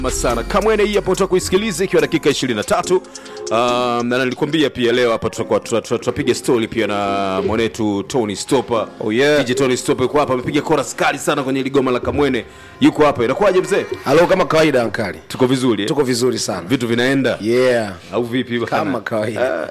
sana kamwene hii hapo kuisikiliza ikiwa dakika 23 um, na nilikwambia pia leo hapa tutakuwa tuta- tuta- tutapiga story pia na mwanetu tony stopa Oh, yeah. DJ tony stopa yuko hapa amepiga chorus kali sana kwenye ligoma la kamwene yuko hapa inakuwaje mzee halo kama kawaida ankali tuko vizuri eh? tuko vizuri sana vitu vinaenda yeah au vipi bwana? kama kawaida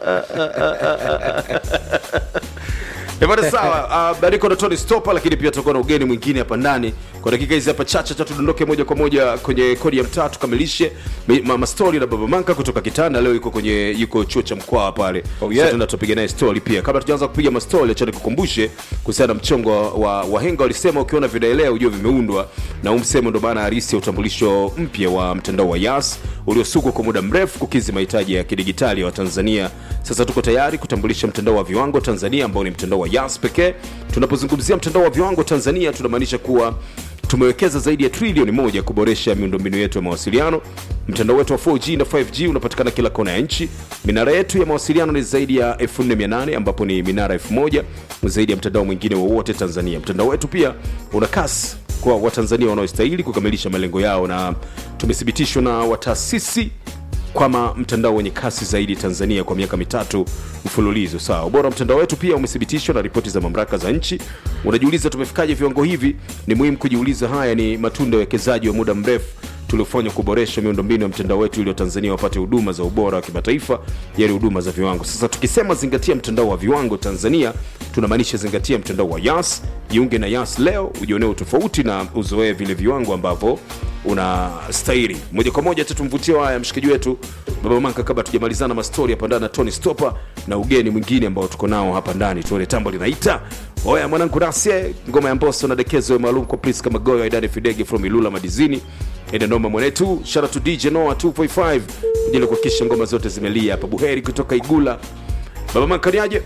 Eh, bwana sawa uh, bariko na tony stopa lakini pia tutakuwa na ugeni mwingine hapa ndani kwa dakika hizi hapa chache cha tudondoke moja kwa moja kwenye kodi ya mtaa tukamilishe mi- ma- mastori na baba manka kutoka kitanda leo yuko kwenye yuko chuo cha mkwawa pale Oh, yeah. Sasa tunaenda tupiga naye story pia kabla tujaanza kupiga mastori acha nikukumbushe kuhusiana na mchongo wa- wa wahenga walisema ukiona vinaelea ujue vimeundwa na huu msemo ndo maana halisi ya utambulisho mpya wa mtandao wa yas uliosukwa kwa muda mrefu kukizi mahitaji ya kidigitali ya watanzania sasa tuko tayari kutambulisha mtandao wa viwango tanzania ambao ni mtandao wa yas pekee tunapozungumzia mtandao wa viwango tanzania tunamaanisha kuwa tumewekeza zaidi ya trilioni moja kuboresha miundombinu yetu ya mawasiliano mtandao wetu wa 4g na 5g unapatikana kila kona ya nchi minara yetu ya mawasiliano ni zaidi ya 4800 ambapo ni minara 1000 zaidi ya mtandao mwingine wowote tanzania mtandao wetu pia una kasi kwa watanzania wanaostahili kukamilisha malengo yao na tumethibitishwa na wataasisi kwama mtandao wenye kasi zaidi tanzania kwa miaka mitatu mfululizo sawa ubora wa mtandao wetu pia umethibitishwa na ripoti za mamlaka za nchi unajiuliza tumefikaje viwango hivi ni muhimu kujiuliza haya ni matunda ya uwekezaji wa muda mrefu tuliofanywa kuboresha miundombinu ya mtandao wetu ili watanzania wapate huduma za ubora wa kimataifa yani huduma za viwango sasa tukisema zingatia mtandao wa viwango tanzania tunamaanisha zingatia mtandao wa yas jiunge na yas leo ujionee utofauti na uzoee vile viwango ambavyo unastahili moja kwa moja tutumvutie haya mshikaji wetu baba manka kabla tujamalizana mastori hapa ndani na tony stopa na ugeni mwingine ambao tuko nao hapa ndani tuone tambo linaita oya mwanangu rasie ngoma ya mboso na dekezo maalum kwa priska magoyo aidani fidege from ilula madizini edanoma mwanetu shara to dj noa 245 ili kuhakikisha ngoma zote zimelia hapa buheri kutoka igula baba manka niaje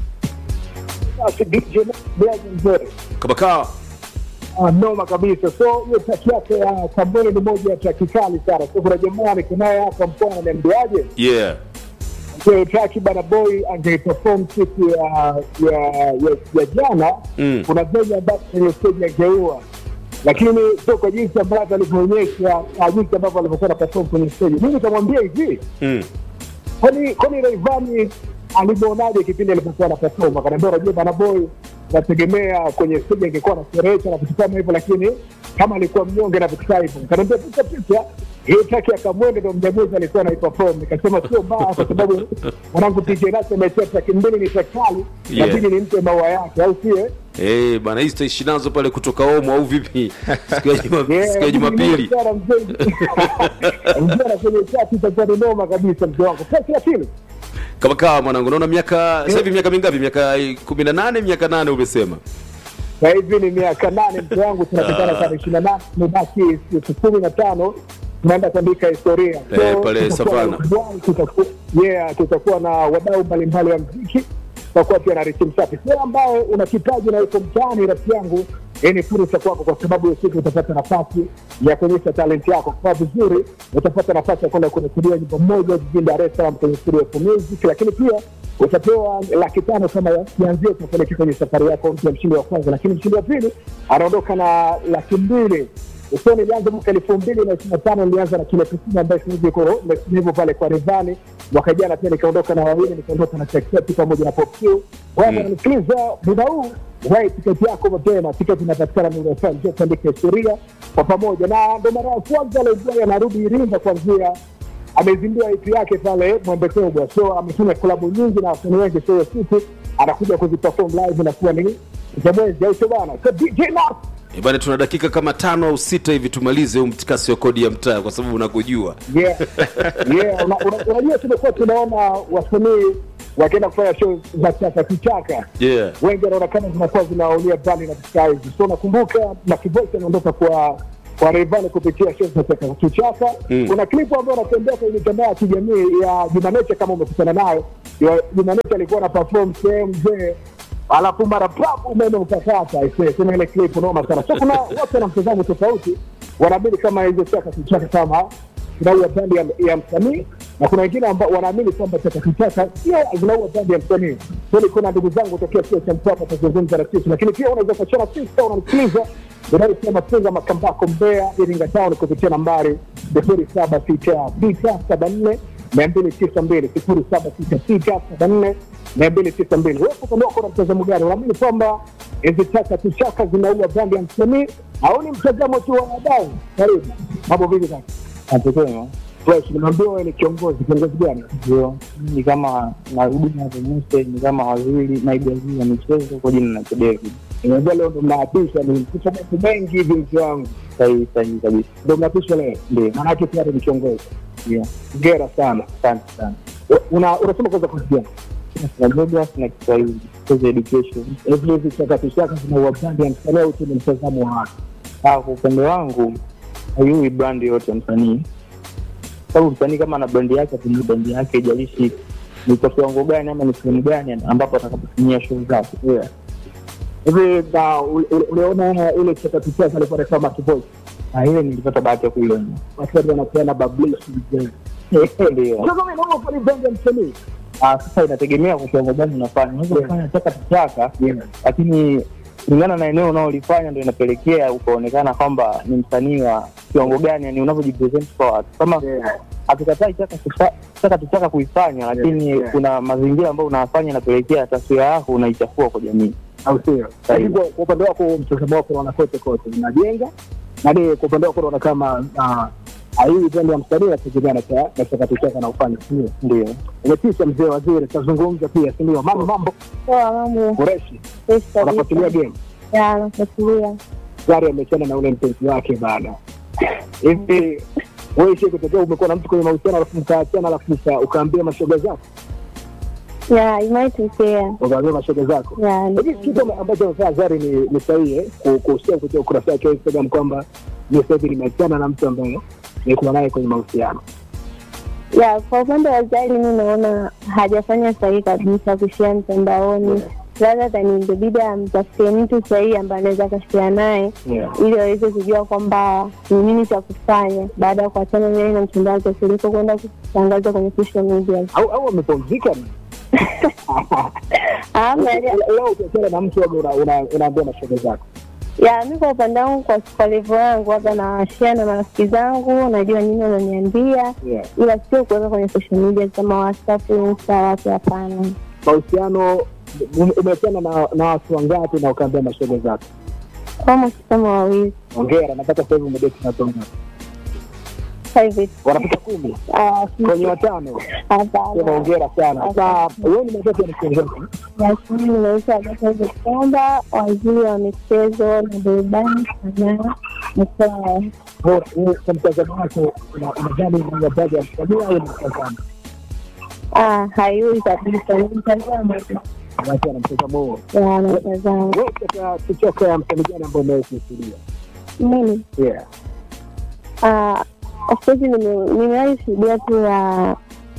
Basi DJ Black Mzee. kabakaa Ah, noma kabisa so hiyo taki yake ya kamboni ni moja ya taki kali sana so kuna jamaa niko naye hapa mkoa ananiambiaje yeah so taki bana boy angeiperform siku ya ya ya, ya jana Mm. kuna venye ambapo kwenye stage angeua lakini sio kwa jinsi ambavyo alivyoonyesha ah, jinsi ambavyo alivyokuwa na perform kwenye stage mimi nikamwambia hivi mm. kwani kwani Rayvanny alimwonaje kipindi alipokuwa na perform? Akaniambia unajua bana boy, nategemea kwenye stage angekuwa na sherehe na vitu kama hivyo, lakini kama alikuwa mnyonge na vitu kama hivyo. Akaniambia picha picha hiyo taki ya Kamwende ndo mjamuzi alikuwa anaiperform. Nikasema sio mbaya, kwa sababu mwanangu TJ Naso amechea taki mbili ni takali, Yeah. lakini ni mpe maua yake, au sio? Eh, bana hizi tutaishi nazo pale kutoka omo au vipi siku ya Juma- Yeah, siku ya jumapili sana mzee. Mzee na kwenye chati itakuwa ni noma kabisa mzee wangu. Pesa ya kile. kama kawa mwanangu naona miaka sasa hivi miaka mingapi miaka 18 miaka 8 umesema Sasa hivi ni miaka nane mtu wangu, tunapitana sana ishirini na nane tumebaki siku kumi na tano tunaenda kuandika historia Eh, pale tutakuwa Savana. na Dubai, tutakuwa yeah, tutakuwa na wadau mbalimbali wa mziki tutakuwa pia na Richi Msafi. Wewe ambaye una kipaji na uko mtaani, rafiki yangu, hii ni fursa kwako, kwa sababu hiyo siku utapata nafasi ya kuonyesha talenti yako. Kwa vizuri, utapata nafasi ya kwenda kurekodiwa nyimbo moja jijini Dar es Salaam kwenye studio ya Music, lakini pia utapewa laki tano kama ya kianzio cha kuelekea kwenye safari yako mpya, mshindi wa kwanza. Lakini mshindi wa pili anaondoka na laki mbili usio nilianza mwaka elfu mbili na ishiri na tano nilianza na kilo tisini ambayo sasa hivi iko hivyo pale kwa Rivani. Mwaka jana pia nikaondoka na wawili, nikaondoka na Chaketi pamoja na Pop Q. Bwana nanikiliza muda huu wai tiketi yako mapema. Tiketi inapatikana Nuru FM, njoo tuandike historia kwa pamoja, na ndo mara ya kwanza Leibwai anarudi Iringa kuanzia amezindua EP yake pale Mwembe Kubwa, so amefanya klabu nyingi na wasanii wengi, so hiyo siku anakuja kuziperform live na kuwa ni za mwezi, au sio bana? So DJ Nas Eh, bana tuna dakika kama tano au sita hivi tumalize huu mtikasi wa kodi ya mtaa kwa sababu unakujua yeah, yeah. Una- una- Unajua, tumekuwa tunaona wasanii wakienda kufanya show za chaka kichaka, yeah wengi wanaonekana zinakuwa zinaulia mbali na vitu hizi. So nakumbuka na Kivoice anaondoka kwa kwa Rayvanny kupitia show za chaka kichaka. Mm. Kuna klipu ambayo anatembea kwenye mitandao ya kijamii ya Jumaneche, kama umekutana nayo, ya Jumaneche alikuwa na perform sehemu mzee alafu mara papu umeme ukakata ise sema ile clip noma sana so kuna watu wana mtazamo tofauti wanaamini kama hizo chaka kichaka kama zinaua brandi ya, ya msanii na kuna wengine ambao wanaamini kwamba chaka kichaka sio zinaua brandi ya msanii so ni kuna ndugu zangu tokea chuo cha mpapa tazungumza na sisi lakini pia unaweza kuachana sisi kama unanisikiliza inayosema funga makambako Mbeya, Iringa Town kupitia nambari sifuri saba sita sita saba nne mia mbili tisa mbili sifuri saba sita sita saba nne mia mbili tisa mbili. Wewe kwa upande wako na mtazamo gani? Unaamini kwamba hizi chaka tu chaka zinaua brandi ya msanii au ni mtazamo tu wa wadau? Karibu, mambo vipi sasa? Natukema Fresh, nimeambiwa wewe ni kiongozi. Kiongozi gani? ndio ni kama na huduma za Muse ni kama waziri naibu waziri wa michezo kwa jina la David. Nimeambiwa leo ndo mnaapisha, ni mkutano mambo mengi hivi mzee wangu, Sahihi sahihi kabisa, ndo mnaapishwa leo, ndio maanake tayari ni kiongozi. ndio. Hongera sana. Asante sana. Una- Unasema kwanza kozi gani? Na geography na Kiswahili, kozi education. hivi hizi chakatuchaka zinaua brandi ya msanii au tu ni mtazamo wa watu? Ah, kwa upande wangu haiui brand yote ya msanii, sababu msanii kama ana brand yake atumie brand yake, ijalishi ni kwa kiwango gani ama ni sehemu gani ambapo atakapotumia show zake. Yeah. hivi na ule- ule- uliona ile chakatuchaka alikuwa anasema kivoice Na ile nilipata bahati ya kuiona. watu watu wanapeana bablishi Ndio. sasa mimi naona kwa ni brandi ya msanii Ah, sasa inategemea kwa kiwango gani unafanya. Unaweza Yeah. kufanya chaka chaka lakini kulingana na eneo unaolifanya ndo inapelekea ukaonekana kwamba ni msanii wa kiwango gani, yani unavyojipresent kwa watu. Kama Yeah. hatukatai chaka tucha- chaka tuchaka kuifanya, lakini yeah. kuna mazingira ambayo unafanya inapelekea taswira yako unaichafua kwa jamii. au sio? Lakini kwa kwa upande wako mtazamo wako unaona kote kote unajenga na ni kwa upande wako unaona kama ah, ah, hii brandi ya msanii inategemea na cha- na chakatuchaka na ufanye sio? Ndio Umetisha mzee waziri, tazungumza pia, si ndio? Mambo mambo Poa, mambo Kureshi fresh kabisa. wanafuatilia game Ya, nafuatilia. gari amechana na ule mpenzi wake bana hivi wewe shi kutokea umekuwa na mtu kwenye mahusiano alafu mkaachana alafu uka- ukaambia mashoga zako Ya, imaitokea. ukaambia mashoga zako Ya, ni- hivi kitu ambacho amefanya Zari ni ni sahihi eh, ku- kuhusia kupitia ukurasa wake wa Instagram kwamba mi sasa hivi nimeachana na mtu ambaye nilikuwa naye kwenye mahusiano ya, kwa upande wa Zari mi naona hajafanya sahihi kabisa kushia mtandaoni. Labda tanibidi amtafutie mtu sahihi ambaye anaweza akashia naye yeah. ili waweze kujua kwamba ni nini cha kufanya baada ya kuachana naye na mchumba wake kuliko kwenda kutangaza kwenye social media. au au amepumzika ni Ama leo ukiachana na mtu waga una- una- unaambia mashoga zako ya mi kwa upande wangu, kwa kwa levo yangu, hapa nawashia na marafiki zangu, najua nini wananiambia yeah. ila sio kuweka kwenye social media kama WhatsApp, Insta, wapi, hapana. mahusiano ume- umeachana na, na watu wangapi na ukaambia mashoga zako Almost kama wawili ongera nataka sasa hivi umedeti na watu wangapi private. wanapita kumi Ah, kwenye watano sema hapana. ongera sana sasa wewe ni matatu ya mkiongozi Lakini nimeisha Abatazo kwamba waziri wa michezo na burudani sanaa mkoa bora wewe kwa mtazamo wako una- unadhani ni matatu ya msanii au ni mtazamo ah, haiui kabisa, ni mtazamo tu watu na mtazamo huo ya mtazamo. wewe katika kuchoka ya msanii gani ambao umewahi kuhudhuria Mimi yeah ah, of course nime- nimewahi shuhudia tu ya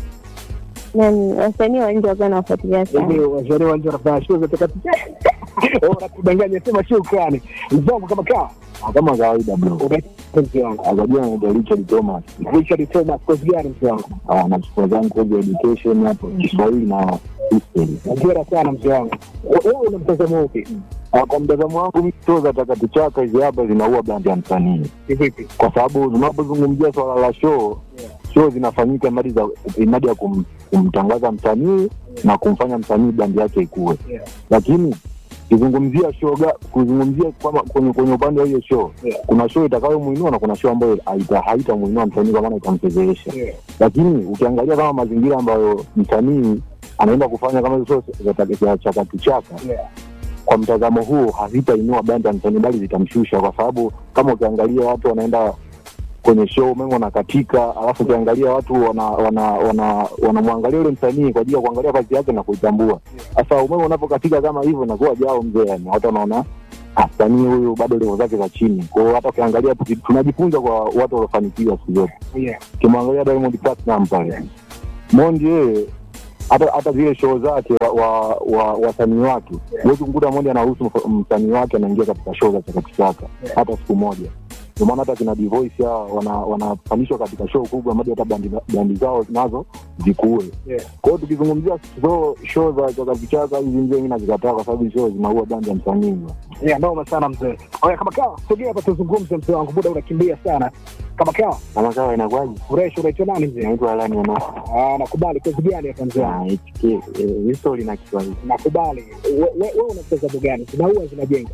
nani wasanii wa nje wakiwa nawafuatilia hivi sana wasanii wa nje wanafanya show za takatifu unatudanganya sema shukrani mzangu kama kaa kama kawaida bro mzee wangu akajua naitwa Richard Thomas Richard Thomas kozi gani mzee wangu Ah, na chukua zangu kozi ya education hapo Kiswahili na history ongera sana mzee wangu wewe una mtazamo upi Ah, kwa mtazamo wangu mimi show za takatuchaka hizi hapa zinaua brand ya msanii kivipi kwa sababu tunapozungumzia swala la show Yeah. show zinafanyika mradi za mradi ya kum, kumtangaza msanii na kumfanya msanii brand yake ikue Yeah. lakini kizungumzia show ga- kuzungumzia kwamba kwenye, kwenye upande wa hiyo show Yeah. kuna show itakayomuinua na kuna show ambayo haita- haitamuinua msanii kwa maana itamchezesha Yeah. lakini ukiangalia kama mazingira ambayo msanii anaenda kufanya kama hizo show za ta- za chakatu chaka Yeah. kwa mtazamo huo hazitainua bandi ya msanii bali zitamshusha kwa sababu kama ukiangalia watu wanaenda kwenye show umeme unakatika alafu ukiangalia watu wanamwangalia wana, wana, wanamwangalia yule msanii kwa ajili ya kuangalia kazi yake na kuitambua sasa umeme unapokatika kama hivyo nakuwa jao mzee yani watu wanaona "Ah, msanii huyu bado levo zake za chini kwao hata ukiangalia tuki- tunajifunza kwa watu waliofanikiwa siku zote Yeah. ukimwangalia Diamond Platinum pale Mondi yeye hata hata zile show zake wa, wa, wa wasanii wake huwezi kumkuta Mondi anaruhusu mf- msanii wake anaingia katika show za chakachaka hata siku moja ndio maana hata kina Divoice hawa wana- wanapandishwa katika show kubwa moja hata bandi, bandi zao nazo zikuwe Yeah. kwa hiyo tukizungumzia so show za chaka vichaka hizi mzee mi nazikataa kwa sababu show zinaua bandi ya msanii Yeah, noma sana mzee. Oya, kama kawa, sogea hapa tuzungumze mzee wangu, muda unakimbia sana. Kama kawa, kama kawa inakuwaje ureshi unaitwa nani mzee? inaitwa alani ano Ah, nakubali. Kozi gani hapa mzee wangu? histori na kiswahili Nakubali. We- we- Wewe una mchezaji gani? Zinaua zinajenga?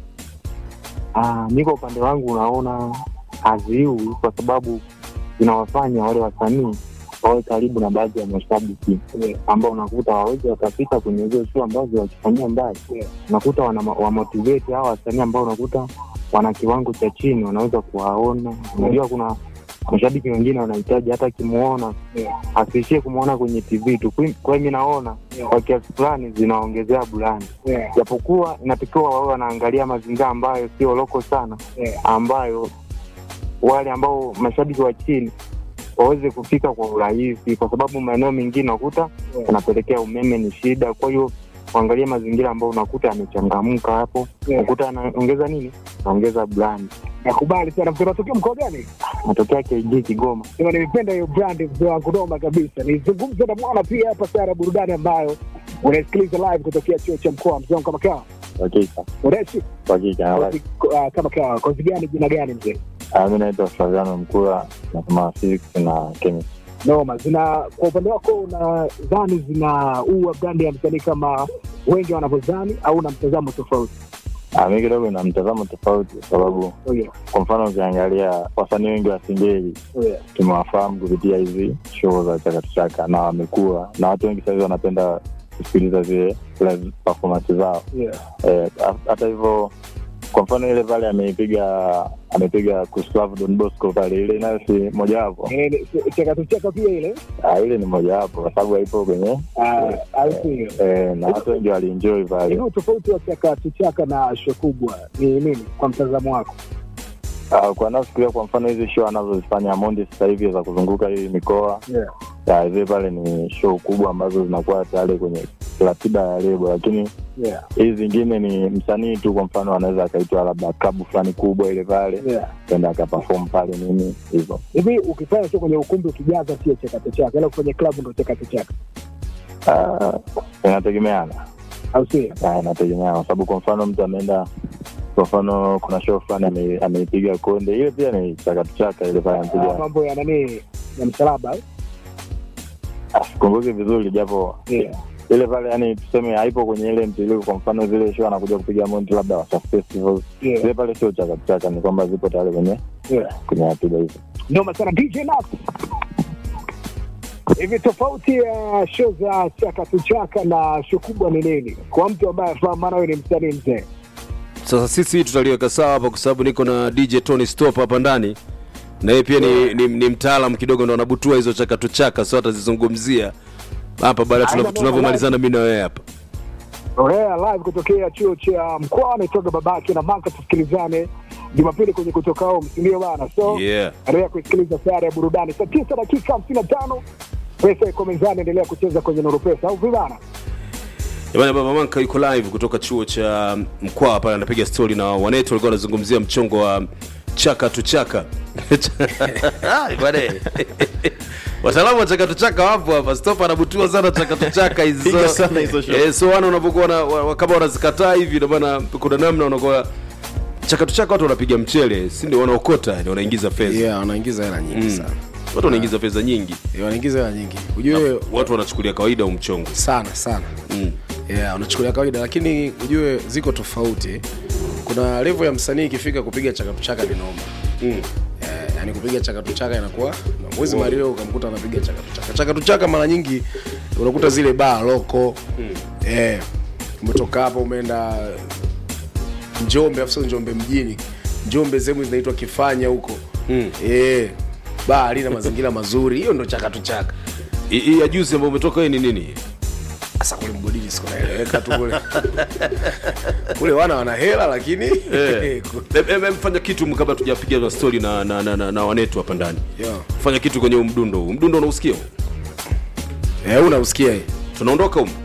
Ah, mi kwa upande wangu unaona haziui kwa sababu zinawafanya wale wasanii wawe karibu na baadhi ya mashabiki Yeah. ambao unakuta wawezi wakapita kwenye hizo show ambazo wakifanyia mbali Yeah. unakuta wana- wamotivate hawa wasanii ambao unakuta wana kiwango cha chini wanaweza kuwaona unajua kuna mashabiki wengine wanahitaji hata akimuona Yeah. asiishie kumwona kwenye tv tu Kwa- kwa hiyo mi naona Yeah. kwa kiasi fulani zinaongezea burani Yeah. japokuwa inatakiwa wawe wanaangalia mazingira ambayo sio loko sana Yeah. ambayo wale ambao mashabiki wa chini waweze kufika kwa urahisi, kwa sababu maeneo mengine unakuta Yeah. yanapelekea umeme ni shida. Kwa hiyo uangalie mazingira ambayo unakuta yamechangamka hapo, Yeah. unakuta anaongeza nini, anaongeza brand. Nakubali sana mzee. Unatokea mkoa gani? Natokea KG Kigoma. Sema nimependa hiyo brand mzee wangu, noma kabisa. Nizungumze na mwana pia hapa sana burudani ambayo unaisikiliza live kutokea chuo cha mkoa mzee wangu kama kawa. Hakika Ureshi hakika. kozi, ah, kama kawa. Kozi gani jina gani mzee? Mi naitwa Flaviano Mkula, nasoma physics na chemistry. noma zina kwa upande wako unadhani zinaua brandi ya msanii kama wengi wanavyodhani au una mtazamo tofauti Ah, mi kidogo na mtazamo tofauti, kwa sababu oh yeah. kwa mfano ukiangalia wasanii wengi wa Singeli Oh yeah. tumewafahamu kupitia hizi show za chakatuchaka na wamekuwa na watu wengi sahizi wanapenda kusikiliza zile live performance zao Yeah. Eh, ha- hata hivyo kwa mfano ile pale ameipiga amepiga Kuslav Don Bosco pale ile nayo si mojawapo Eh, ni- cheka tu cheka pia ile Ah, ile ni mojawapo kwa sababu haipo kwenye Ah, au sio eh, na watu wengi walienjoy pale hiyo tofauti wa chaka tu chaka na show kubwa ni nini kwa mtazamo wako Ah, kwa nafikiria kwa mfano hizi show anazozifanya Mondi sasa hivi za kuzunguka hii mikoa yeah. ya zile pale ni show kubwa ambazo zinakuwa tayari kwenye ratiba ya lebo lakini Yeah. hizi zingine ni msanii tu kwa mfano anaweza akaitwa labda klabu fulani kubwa ile pale Yeah. enda akapafom pale nini hivyo hivi ukifanya tu kwenye ukumbi ukijaza sio cheka tu chaka ila kwenye klabu ndo cheka tu chaka Ah, inategemeana au sio Ah, inategemeana kwa sababu kwa mfano mtu ameenda kwa mfano kuna show fulani ame- ameipiga konde ile pia ni chakatuchaka ile pale Ah, amepiga mambo ya nani ya msalaba au? Ah, sikumbuki vizuri japo yeah. ile pale yani tuseme haipo kwenye ile mtiririko kwa mfano zile show anakuja kupiga monti labda Wasafi festivals Yeah. zile pale sio chakatuchaka ni kwamba zipo tayari kwenye Yeah. kwenye ratiba hizo noma sana dj Nas. hivi tofauti ya show za chaka tu chaka na show kubwa ni nini kwa mtu ambaye afahamu maana wewe ni msanii mzee sasa sisi tutaliweka sawa hapa kwa sababu niko na dj tony stop hapa ndani na yeye pia ni, ni, ni mtaalam kidogo ndo anabutua hizo chakatu chaka so atazizungumzia hapa baada ya tunavyo- tunavyomalizana mi na wewe hapa Orea live kutokea chuo cha mkoa naitoga babake na maka tusikilizane jumapili kwenye kutoka home sindio bana so yeah endelea kusikiliza sayari ya burudani saa tisa dakika hamsini na tano pesa iko mezani endelea kucheza kwenye nuru pesa au vibana Jamani, baba Manka yuko live kutoka chuo cha Mkwawa pale, anapiga stori na wanetu, walikuwa wanazungumzia mchongo wa chaka tu chaka Ai, bwana. wataalamu wa chaka tu chaka wapo hapa. Stop anabutua sana chaka tu chaka hizo Piga sana hizo show. eh, so wana unapokuwa na wa- wa- kama wanazikataa hivi, ndio maana kuna namna unakuwa chaka tu chaka, watu wanapiga mchele, si ndio? Wanaokota, yani wanaingiza fedha yeah, wanaingiza hela nyingi Mm. sana watu wanaingiza fedha nyingi, yeah, wanaingiza hela nyingi ujue watu wanachukulia kawaida huu mchongo sana sana mm. yeah, unachukulia kawaida lakini ujue ziko tofauti kuna level ya msanii ikifika kupiga chakatuchaka ni noma Mm. Eh, yani kupiga chakatuchaka inakuwa na mwezi mario ukamkuta anapiga chakatuchaka chakatuchaka mara nyingi unakuta zile baa loko eh, umetoka hapo umeenda njombe afu sio njombe mjini njombe sehemu zinaitwa kifanya huko Mm. eh, baa halina mazingira mazuri hiyo ndo chakatuchaka Hii- hii ya juzi ambayo umetoka hii ni nini? sasa kule mgodini siko naeleweka tu kule kule wana wana hela lakini Eh. Em- em- em, fanya kitu kabla tujapiga na story na, na, na, na, na wanetu hapa ndani Yo. fanya kitu kwenye huu mdundo huu mdundo unausikia huu? eh, unausikia hii tunaondoka humu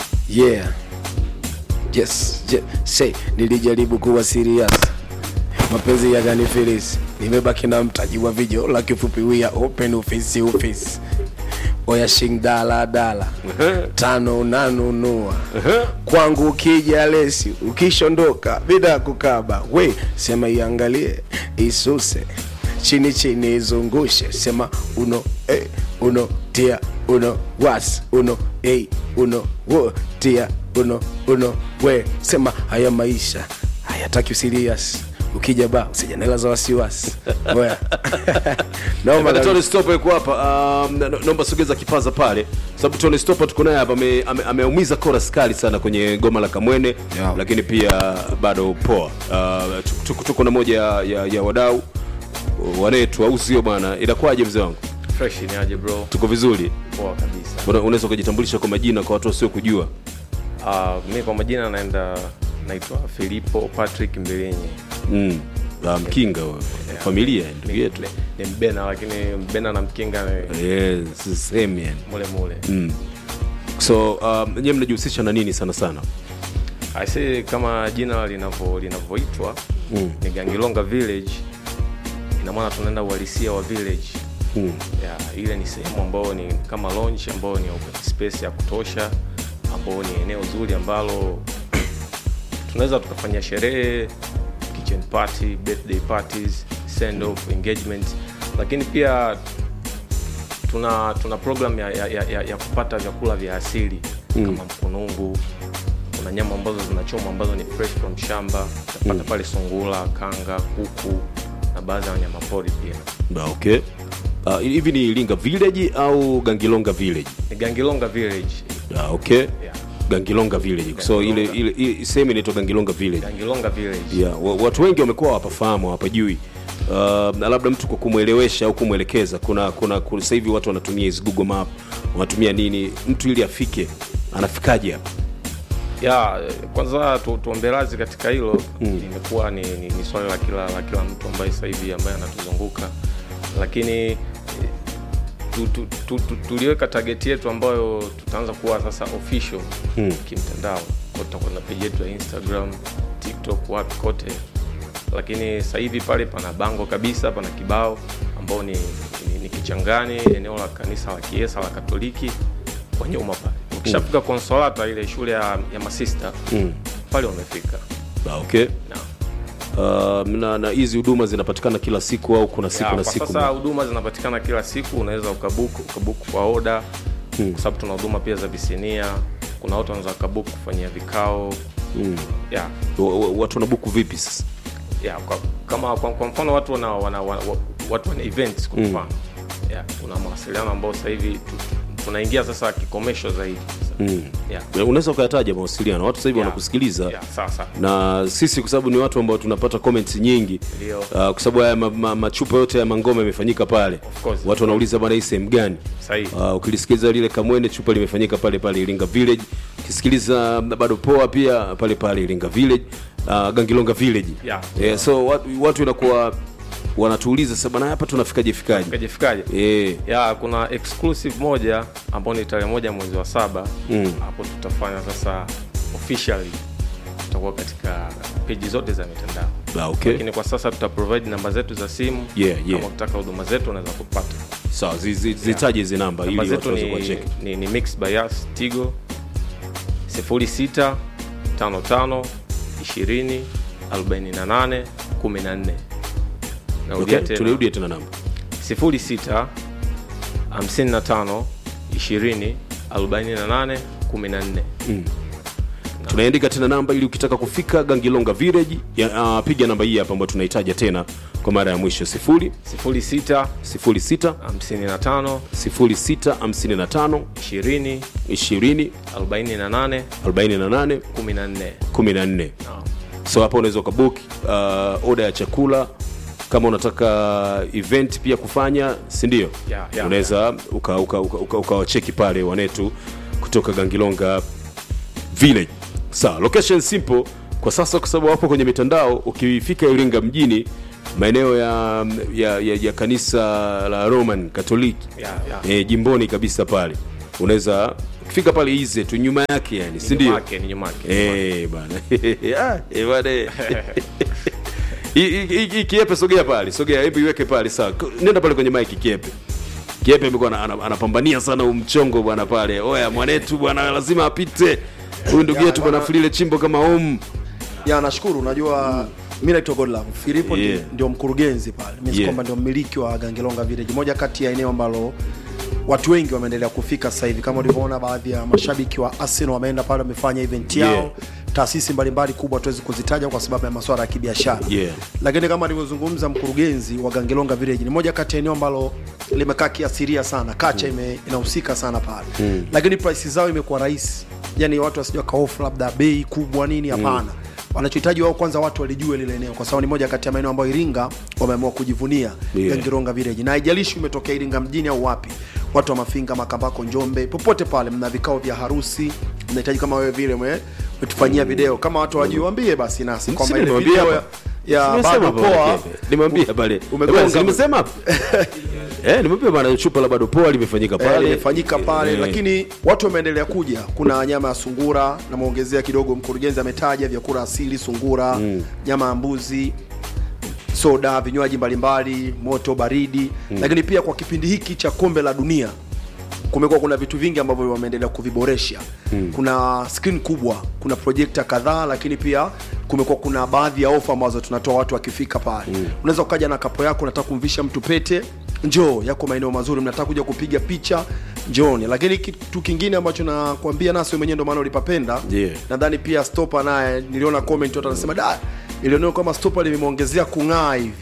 yeah yes je, say nilijaribu kuwa serious mapenzi ya gani filis nimebaki na mtaji wa video la kifupi we are open office office oya shing dala dala tano unanunua kwangu ukija lesi ukishondoka bila kukaba we sema iangalie isuse chini chini izungushe sema uno eh, uno tia uno was uno eh, uno wo tia uno uno we sema haya maisha hayataki usirias ukija ba usijanela za wasiwasi Oya. Naomba Bana, kabisa. Tony Stopper yuko hapa. Um, na- naomba sogeza kipaza pale, sababu Tony Stopper tuko naye hapa, ame- ame- ameumiza chorus kali sana kwenye goma la Kamwene Yeah. lakini pia bado poa. Uh, tuko- tuko, tuko na moja ya, ya, ya wadau wanetu au sio bwana? Inakuwaje mzee wangu? fresh ni aje bro Tuko vizuri? poa kabisa Una- Unaweza kujitambulisha kwa majina kwa watu wasio kujua? uh, mi kwa majina naenda naitwa filipo patrick mbilinyi Mm. Uh, mkinga wewe. familia ndugu Ni- yetu. ni- ni mbena lakini mbena na mkinga ni Yes, same yani. mule mule Mm. So um, nyewe mnajihusisha na nini sana sana? aisi kama jina linavyo- linavyoitwa Mm. ni gangilonga village ina maana tunaenda uhalisia wa village Mm. ya, ile ni sehemu ambayo ni kama launch ambayo ni open space ya kutosha ambayo ni eneo zuri ambalo tunaweza tukafanya sherehe kitchen party birthday parties send off engagement lakini pia tuna tuna program ya, ya, ya, ya, ya kupata vyakula vya asili mm. kama mkunungu kuna nyama ambazo zinachoma ambazo ni fresh from shamba utapata mm. pale sungula kanga kuku na baadhi ya wanyama pori pia Ba, okay. Uh, hivi ni Iringa village au Gangilonga village? ni gangilonga village Ah, okay. yeah. Gangilonga village. So ile ile, ile sehemu inaitwa Gangilonga village. gangilonga village Yeah, wa- watu wengi wamekuwa hawapafahamu hawapajui. Uh, na labda mtu kwa kumwelewesha au kumwelekeza kuna kuna kuna- sasa hivi watu wanatumia hizi Google Map, wanatumia nini mtu ili afike anafikaje hapa? ya kwanza tu, tuombe radhi katika hilo mm. limekuwa ni, ni, ni swali la kila la kila mtu ambaye sasa hivi ambaye anatuzunguka lakini eh, tu, tu, tu, tu, tuliweka target yetu ambayo tutaanza kuwa sasa official Mm. kimtandao Kwa tutakuwa na page yetu ya instagram tiktok wapi kote lakini sasa hivi pale pana bango kabisa pana kibao ambao ni, ni, ni kichangani eneo la kanisa la kiesa la katoliki kwa nyuma pale ukishafika konsolata ile shule ya, ya masista Mm. pale wamefika Ah, okay. na, Uh, na na hizi huduma zinapatikana kila siku au kuna siku ya, na kwa siku? sasa huduma zinapatikana kila siku unaweza ukabuku ukabuku kwa oda Mm. kwa sababu tuna huduma pia za visinia kuna watu wanaweza wakabuku kufanyia vikao Mm. ya Wa- wa- Watu wanabuku vipi sasa? ya kwa, kama kwa, kwa mfano watu wana, wana, wana, wa- watu wana events kwa Mm. mfano ya kuna mawasiliano ambao sasa hivi tu- tunaingia sasa kikomesho zaidi sasa. Mm. ya Unaweza ukayataja mawasiliano, watu sasa hivi ya, wanakusikiliza ya, sasa na sisi kwa sababu ni watu ambao tunapata comments nyingi Ndio. uh, kwa sababu haya ma, ma, machupa yote ya mangoma yamefanyika pale Of course. watu wanauliza bwana hii sehemu gani sahihi uh, ukilisikiliza lile kamwene chupa limefanyika pale pale iringa village ukisikiliza bado poa pia pale pale iringa village uh, gangilonga village Yeah. yeah, so watu, watu inakuwa wanatuuliza sasa bwana hapa tunafikaje fikaje fikaje fikaje eh ya kuna exclusive moja ambao ni tarehe moja mwezi wa saba Mm. hapo tutafanya sasa officially tutakuwa katika peji zote za mitandao ah, okay lakini kwa sasa tuta provide namba zetu za simu Yeah, yeah. kama ukitaka huduma zetu unaweza kupata sawa zi- zi- zitaje hizi namba ili namba watu zetu waweze ni, kuwacheki ni, ni mix bias tigo 06 55 20 48 14 narudia okay tena turudie tena namba 06 55 20 48 14 tunaandika tena namba ili ukitaka kufika gangilonga village ya, uh, piga namba hii hapa ambayo tunahitaja tena kwa mara ya mwisho 0 06 06 55 06 55 20 20 48 48 14 14 Naam. so hapa unaweza ukabook uh, oda ya chakula kama unataka event pia kufanya si ndio Yeah, yeah, unaweza ukawacheki uka, uka, uka, ukawacheki pale wanetu kutoka gangilonga village sawa location simple kwa sasa kwa sababu wapo kwenye mitandao ukifika iringa mjini maeneo ya, ya, ya, ya kanisa la roman katoliki Yeah, yeah. e, jimboni kabisa pale unaweza ukifika pale ize tu nyuma yake yani si Ni ndio nyuma yake, ni nyuma yake. Eh, bana Ah, eh, bana Hii- hii- hii hii kiepe sogea pale sogea hebu iweke pale sawa K- nenda pale kwenye mike kiepe kiepe amekuwa ana- ana- anapambania sana huu mchongo bwana pale oya mwanetu bwana lazima apite huyu ndugu yetu bwana fulile chimbo kama om ya nashukuru unajua mi naitwa godlove filipo ndi- Yeah. ndio mkurugenzi pale mi Yeah. kwamba ndio mmiliki wa gangelonga village moja kati ya eneo ambalo watu wengi wameendelea kufika sasa hivi kama ulivyoona baadhi ya mashabiki wa arsenal wameenda pale wamefanya event yao Yeah. taasisi mbalimbali kubwa tuwezi kuzitaja kwa sababu ya masuala ya kibiashara Yeah. lakini kama alivyozungumza mkurugenzi wa gangelonga village ni moja kati ya eneo ambalo limekaa kiasiria sana kacha ime, inahusika sana pale mm. lakini price zao imekuwa rahisi yani watu wasijua kaofu labda bei kubwa nini hapana wanachohitaji wao kwanza watu walijue lile eneo kwa sababu ni moja kati ya maeneo ambayo iringa wameamua kujivunia Yeah. gangelonga village na haijalishi umetokea iringa mjini au wapi watu wa mafinga makambako njombe popote pale mna vikao vya harusi mnahitaji kama wewe vile ume- umetufanyia video kama watu wajiwambie basi nasi kwamba ile nimewambia video ya, hapa. ya Nimesema bado hapa poa Kiepe. nimwambia pale Umegonga. Eh, bwana, si nimesema hapa eh nimwambia bwana chupa la bado poa limefanyika Eh, pale limefanyika pale Eh. lakini watu wameendelea kuja kuna nyama ya sungura namwongezea kidogo mkurugenzi ametaja vyakula asili sungura mm. nyama ya mbuzi soda vinywaji mbalimbali moto baridi mm. lakini pia kwa kipindi hiki cha kombe la dunia kumekuwa kuna vitu vingi ambavyo wameendelea kuviboresha mm. kuna screen kubwa kuna projekta kadhaa lakini pia kumekuwa kuna baadhi ya ofa ambazo tunatoa watu wakifika pale mm. unaweza ukaja na kapo yako unataka kumvisha mtu pete njoo yako maeneo mazuri mnataka kuja kupiga picha njooni lakini kitu kingine ambacho nakwambia nasi wewe mwenyewe ndo maana ulipapenda Yeah. nadhani pia stopa naye niliona comment watu anasema da ilioneo kama stopa limemwongezea kung'aa hivi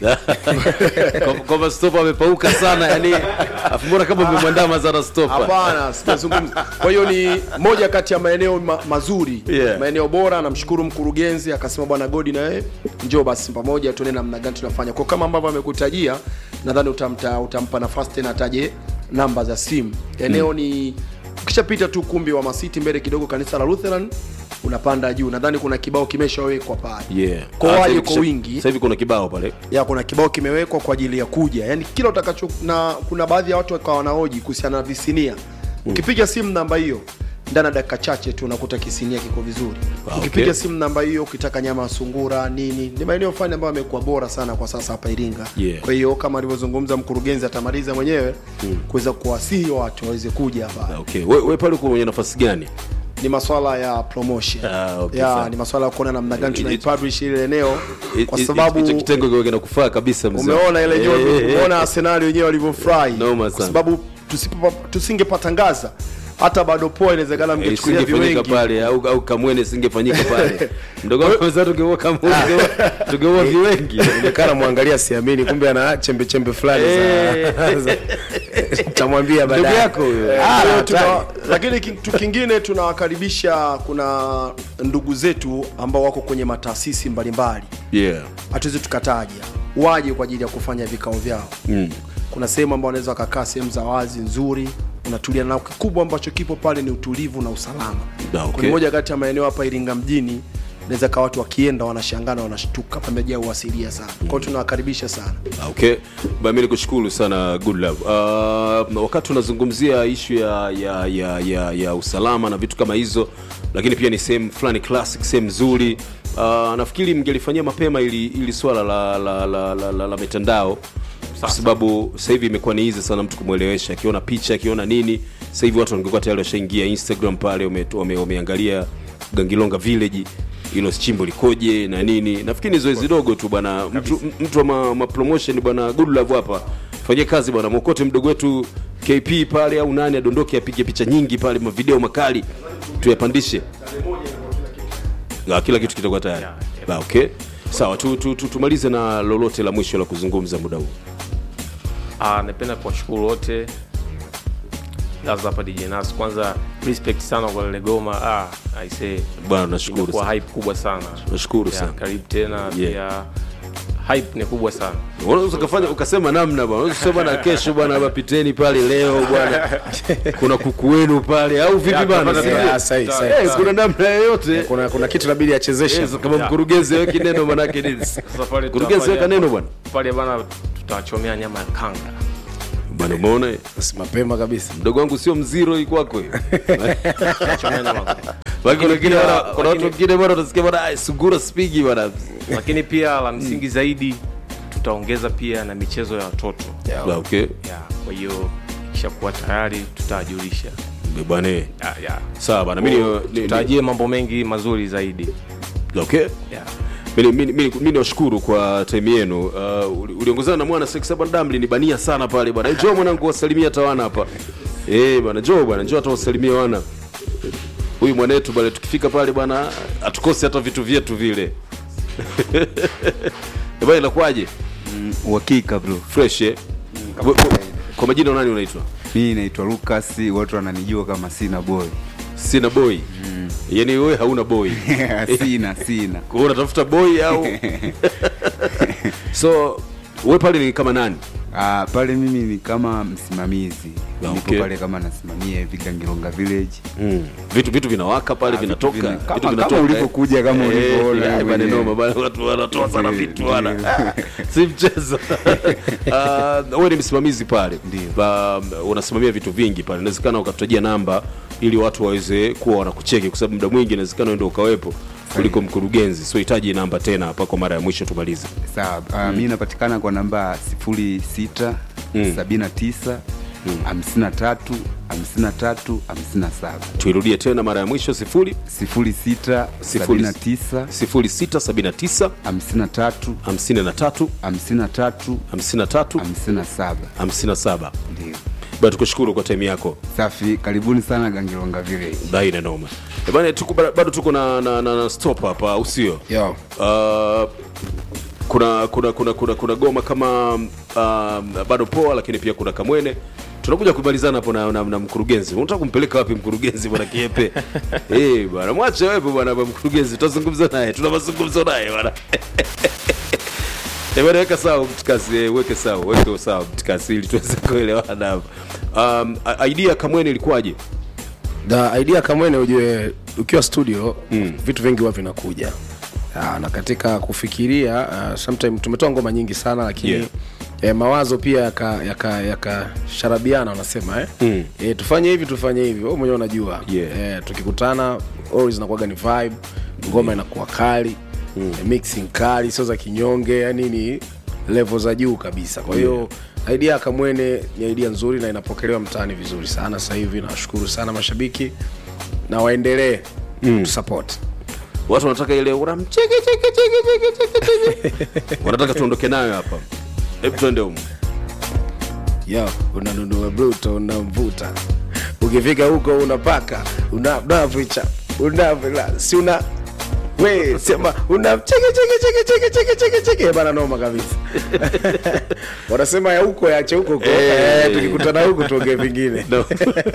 Kwa- kwamba stopa amepauka sana yani afu mbona kama umemwandama sana stopa hapana sijazungumza kwa hiyo ni moja kati ya maeneo ma, mazuri Yeah. maeneo bora namshukuru mkurugenzi akasema bwana godi na wewe njoo basi pamoja tuone namna gani tunafanya kwa kama ambavyo amekutajia nadhani utamta, utampa nafasi tena ataje namba za simu eneo mm. ni ukishapita tu kumbi wa masiti mbele kidogo kanisa la lutheran unapanda juu nadhani kuna kibao kimeshawekwa pale yeah Kwa Ah, waje sasa hivi kwa kisha- wingi. sasa hivi kuna kibao pale ya kuna kibao kimewekwa kwa ajili ya kuja yani kila utakacho na kuna baadhi ya watu wakawa wanahoji kuhusiana na visinia ukipiga simu namba hiyo ndani ya dakika chache tu unakuta kisinia kiko vizuri Ah, ukipiga okay. simu namba hiyo ukitaka nyama ya sungura nini ni maeneo fulani ambayo amekuwa bora sana kwa sasa hapa iringa Yeah. kwa hiyo kama alivyozungumza mkurugenzi atamaliza mwenyewe kuweza kuwasihi watu waweze kuja hapa Ah, okay we, we pale uko kwenye nafasi gani ni maswala ya promotion Ah, okay, ya sawa. ni maswala ya kuona namna gani It- it- tunaipublish ile eneo kwa Hi- hi- sababu hicho kitengo kiwe kinakufaa kabisa mzee. umeona ile Eh, nyoyo eh, eh. umeona arsenali wenyewe walivyofurahi Noma kwa sana. sababu tusipo- tusingepatangaza hata bado poa inawezekana Eh, mngechukulia isingefanyika viwengi pale au, au kamwene singefanyika pale mdogo wangu sasa tungeua kamwene tungeua- tungeua viwengi onekana mwangalia siamini kumbe ana chembe chembe fulani za- za- tamwambia ndugu baadaye yako huyo Ah, Ah, leo hatari. tuna- lakini kitu kingine tunawakaribisha kuna ndugu zetu ambao wako kwenye mataasisi mbalimbali yeah hatuwezi tukataja waje kwa ajili ya kufanya vikao vyao mm. kuna sehemu ambao wanaweza wakakaa sehemu za wazi nzuri unatulia nao kikubwa ambacho kipo pale ni utulivu na usalama Da, okay. Kuna moja kati ya maeneo hapa iringa mjini naweza kaa watu wakienda wanashangana wanashtuka pamejaa uasilia sana kwao tunawakaribisha sana Ah, okay bami nikushukuru sana good love uh, wakati unazungumzia ishu ya, ya, ya, ya, ya usalama na vitu kama hizo lakini pia ni sehemu fulani classic sehemu nzuri uh, nafikiri mngelifanyia mapema ili, ili swala la, la, la, la, la, la mitandao kwa sababu sasa hivi imekuwa ni hizi sana mtu kumwelewesha akiona picha akiona nini sasa hivi watu wangekuwa tayari washaingia instagram pale wame- wame- wameangalia gangilonga village hilo chimbo likoje na nini nafikiri ni zoezi dogo tu bwana mtu, mtu wa ma, ma promotion bwana good love hapa fanyie kazi bwana mwokote mdogo wetu kp pale au nani adondoke apige picha nyingi pale mavideo makali tuyapandishe Ah, kila kitu kitakuwa tayari Ah, okay sawa tu, tu, tu, tumalize na lolote la mwisho la kuzungumza muda huu Ah, napenda kuwashukuru wote Laza hapa DJ Nas. Kwanza respect sana kwa lile goma. Ah, I say bwana nashukuru imekuwa sana. hype kubwa sana. Nashukuru Yeah, sana. Karibu tena Yeah. pia hype ni kubwa sana. unaweza ukafanya ukasema namna bwana unaweza kusema na kesho bwana wapiteni pale leo bwana kuna kuku wenu pale au vipi bwana tunapata- Si ndio? Ah, sahi, sahi, Eh, sahi. kuna namna yoyote kuna kuna kitu inabidi achezeshe Yes, kama mkurugenzi weki neno manake nini Sasa pale mkurugenzi weka tutafanya- neno bwana Pale bana tutawachomea nyama ya kanga. bwana umeona Basi mapema kabisa mdogo wangu sio mziro hii kwako hiyo Tutawachomea nyama. Baki kuna wengine pia- bwana- kuna watu lakini- wengine bwana utasikia bwana "Ah, sungura spigi bwana lakini pia la msingi zaidi tutaongeza pia na michezo ya watoto Ah, okay ya kwa hiyo ikishakuwa tayari tutajulisha bwana ya, ya. sawa bwana mimi ni- ni- tutarajie mambo mengi mazuri zaidi okay ya. Mimi- mimi mimi- mimi niwashukuru kwa time yenu uh, uli- uliongozana na mwana sex bwana damli ni bania sana pale bwana njoo mwanangu wasalimia hata wana hapa eh bwana njoo bwana njoo hata wasalimia wana huyu mwanetu bwana tukifika pale bwana atukose hata vitu vyetu vile Eh, bwana inakuwaje uhakika bro fresh eh Kwa- kwa- kwa majina nani unaitwa mi naitwa lucas watu wananijua kama sina boy sina boy yani wewe hauna boy sina sina kwa hiyo unatafuta boy au so wewe pale ni kama nani Ah, pale mimi ni kama msimamizi Ah, nipo okay. pale kama nasimamia hivi Gangilonga village mm. vitu vitu vinawaka pale Ah, vitu vinatoka vina- vitu kama- kama vinatoka, ulivyokuja, kama eh. ulivyoona Eh, bana mwenyewe. noma bana watu wanatoa sana Ndio, vitu bana ndio. Ah, si mchezo Ah, wewe ni msimamizi pale Ndio. Ba- unasimamia vitu vingi pale inawezekana ukatutajia namba ili watu waweze kuwa wanakucheki kwa sababu muda mwingi inawezekana ndio ukawepo kuliko mkurugenzi so hitaji namba tena hapa kwa mara ya mwisho tumalize sawa uh, mi napatikana kwa namba sifuri sita Mm. sabini na tisa hamsini na tatu hamsini na tatu hamsini na saba tuirudie tena mara ya mwisho sifuri sifuri sita sabini na tisa sifuri sita sabini na tisa hamsini na tatu hamsini na tatu hamsini na tatu hamsini na tatu hamsini na saba hamsini na saba ndio bana tukushukuru kwa time yako safi karibuni sana Gangilonga village daina noma Eh, bana tuko bado tuko na, na, na, na stop hapa au sio Yo. uh, kuna kuna kuna kuna kuna goma kama uh, bado poa lakini pia kuna kamwene tunakuja kumalizana hapo na, na, na mkurugenzi unataka kumpeleka wapi mkurugenzi bwana kiepe eh bwana mwache wewe bwana bwana mkurugenzi tutazungumza naye tuna mazungumzo naye bwana Eh, bwana weka sawa mtikasi eh, weke sawa weke sawa mtikasi ili tuweze kuelewana hapa um, a- idea kamwene ilikuwaje da idea kamwene ujue ukiwa studio mm. vitu vingi huwa vinakuja Ah, na katika kufikiria uh, sometime tumetoa ngoma nyingi sana lakini Yeah. yeah. eh, mawazo pia yakasharabiana yaka, yaka sharabiana wanasema eh? Mm. eh, tufanye hivi tufanye hivi wewe mwenyewe unajua Yeah. eh, tukikutana always inakuwaga ni vibe ngoma inakuwa kali mm. eh, mixing kali sio za kinyonge yani ni level za juu kabisa kwa hiyo idea ya kamwene ni idea nzuri na inapokelewa mtaani vizuri sana sasa hivi nawashukuru sana mashabiki na waendelee mm. support watu wanataka ile unamcheke cheke cheke cheke cheke cheke wanataka tuondoke nayo hapa hebu twende huko yo unanunua bruto unamvuta ukifika huko unapaka unavicha unavila si una we sema una cheke cheke cheke cheke cheke cheke cheke bana noma kabisa wanasema ya huko yache huko huko Eh. eh, tukikutana huko tuongee vingine No.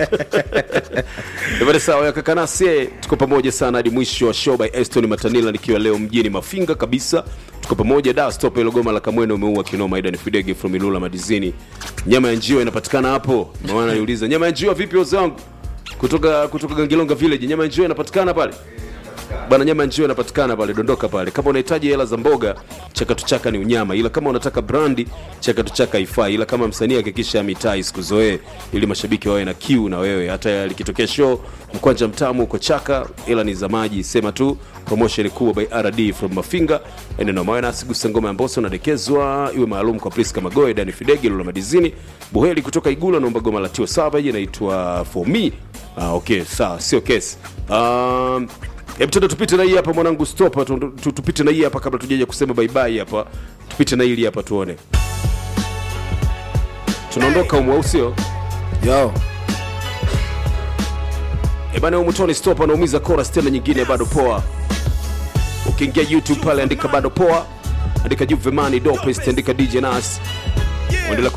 Ebane sawa ya kakanasie tuko pamoja sana hadi mwisho wa show by Eston Matanila nikiwa leo mjini Mafinga kabisa tuko pamoja da stop ile goma la Kamwene umeua kinoma Aidan Fidege from Ilula Madizini nyama ya njiwa inapatikana hapo maana niuliza nyama ya njiwa vipi wazee wangu kutoka kutoka Gangilonga village nyama ya njiwa inapatikana pale bana nyama ya njiwa inapatikana pale dondoka pale kama unahitaji hela za mboga chakatu chaka ni unyama ila kama unataka brandi chakatu chaka ifai ila kama msanii hakikisha mitaa isikuzoee ili mashabiki wawe na kiu na wewe hata likitokea show mkwanja mtamu uko chaka ila ni za maji sema tu promotion kubwa by rd from mafinga eneno mawe nasi gusa ngoma ya mboso nadekezwa iwe maalum kwa priska magoe dani fidegi lula madizini buheli kutoka igula naomba goma la tio savage inaitwa for me ah, okay sawa sio kesi um, hebu tenda tupite na hii hapa mwanangu stop tu, tu, tupite na hii hapa kabla tujaja kusema bye bye hapa tupite na hili hapa tuone tunaondoka umu au sio yo ebana umutoni stop anaumiza chorus tena nyingine bado poa ukiingia youtube pale andika bado poa andika juvemani dopest andika dj nas endelea